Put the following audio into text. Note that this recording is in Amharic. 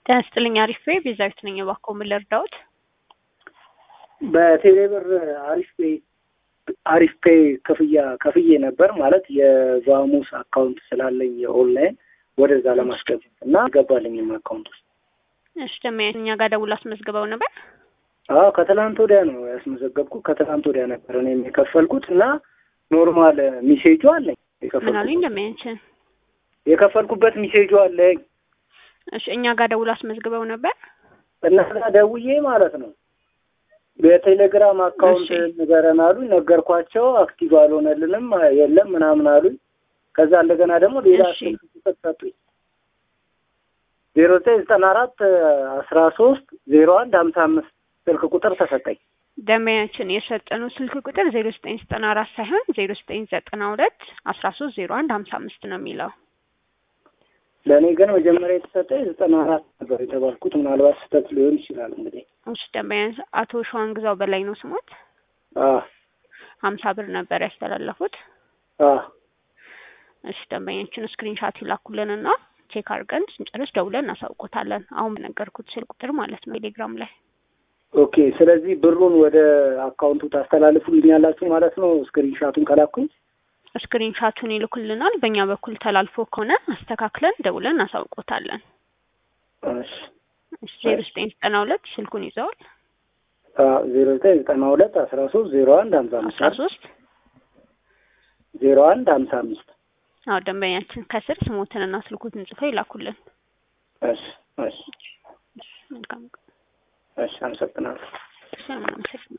ጤና ይስጥልኝ አሪፍ ቤ ቤዛዊት ነኝ። እባክዎ ምን ልርዳዎት? በቴሌብር አሪፍ ፔ አሪፍ ፔ ክፍያ ከፍዬ ነበር ማለት የቫሙስ አካውንት ስላለኝ የኦንላይን ወደዛ ለማስገባት እና ገባልኝም አካውንት ውስጥ። እሺ ደሞ እኛ ጋር ደውሎ አስመዝግበው ነበር። አዎ ከትላንት ወዲያ ነው ያስመዘገብኩ። ከትላንት ወዲያ ነበር እኔም የከፈልኩት እና ኖርማል ሚሴጁ አለኝ ምን አሉኝ? እንደሚያንችን የከፈልኩበት ሚሴጁ አለኝ እሺ እኛ ጋር ደውሎ አስመዝግበው ነበር። እና እዛ ደውዬ ማለት ነው በቴሌግራም አካውንት እሺ። ንገረን አሉኝ። ነገርኳቸው። አክቲቭ አልሆነልንም የለም ምናምን አሉኝ። ከዛ እንደገና ደግሞ ሌላ እሺ። ስልክ ቁጥር ሰጡኝ ዜሮ ዘጠኝ ዘጠና አራት አስራ ሶስት ዜሮ አንድ ሀምሳ አምስት ስልክ ቁጥር ተሰጠኝ። ደንበኛችን የሰጠኑ ስልክ ቁጥር ዜሮ ዘጠኝ ዘጠና አራት ሳይሆን ዜሮ ዘጠኝ ዘጠና ሁለት አስራ ሶስት ዜሮ አንድ ሀምሳ አምስት ነው የሚለው። ለእኔ ግን መጀመሪያ የተሰጠኝ ዘጠና አራት ነበር የተባልኩት። ምናልባት ስህተት ሊሆን ይችላል እንግዲህ እሺ ደንበኛ አቶ ሸዋን ግዛው በላይ ነው ስሞት። አ ሀምሳ ብር ነበር ያስተላለፉት። አ እሺ ደንበኛችን ስክሪንሻት ይላኩልንና ቼክ አድርገን ስንጨርስ ደውለን እናሳውቆታለን። አሁን በነገርኩት ስልክ ቁጥር ማለት ነው ቴሌግራም ላይ ኦኬ። ስለዚህ ብሩን ወደ አካውንቱ ታስተላልፉልኛላችሁ ማለት ነው ስክሪንሻቱን ከላኩኝ። ስክሪንሻቱን ይልኩልናል። በእኛ በኩል ተላልፎ ከሆነ አስተካክለን ደውለን እናሳውቆታለን። እሺ እሺ ዜሮ ዘጠኝ ዘጠና ሁለት ስልኩን ይዘዋል። ዜሮ ዘጠኝ ዘጠና ሁለት አስራ ሶስት ዜሮ አንድ ሀምሳ አምስት አስራ ሶስት ዜሮ አንድ ሀምሳ አምስት አዎ ደንበኛችን ከስር ስሞትንና ስልኩትን ጽፈው ይላኩልን። እሺ እሺ መልካም እሺ አመሰግናለሁ። ቀን።